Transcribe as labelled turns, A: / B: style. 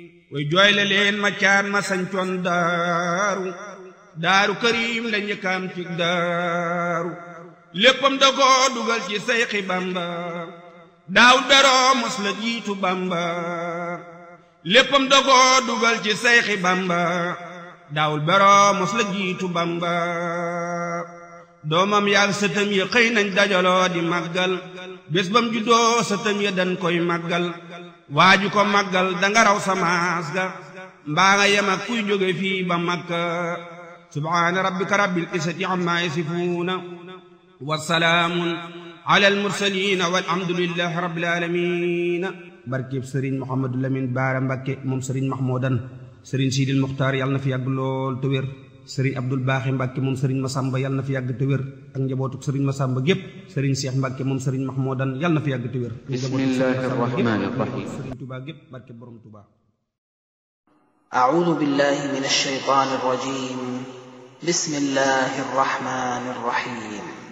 A: way jooyle leen ma caan ma sañcoon daaru daaru karim la njëkkaam ci daaru léppam da ko dugal ci sayxi bamba daawul beroo mos la jiitu bamba léppam da ko dugal ci sayxi bamba daawul beroo mos la jiitu bamba doomam yaag sëtam ya xëy nañ dajaloo di màggal bés bam juddoo sëtam ya dañ koy màggal waaju ko màggal danga raw samaas ga mbaa nga yem ak kuy jóge fii ba makka subhaana rabbika rabbil izzati amma yasifuuna wa salaamun ala al mursaliina walhamdulillahi rabbil aalamiina barkeb sëriñ Mouhamadou Lamine Baara Mbakke moom sëriñ Mahmoudan sëriñ Sidil Muxtaar yàlla na fi yàgg lool te wér sëriñ Abdul Baaxi Mbàkke moom sëriñ Masamba yàlla na fi yàgg te wér ak njabootuk sëriñ Masamba gépp sëriñ Seex Mbàkke moom sëriñ Mahmoudan yàlla na fi yàgg te wér
B: bismillahi rahmani rahim
A: sëriñ Tuubaa gépp barke borom Tuubaa
C: أعوذ بالله من الشيطان الرجيم بسم الله الرحمن الرحيم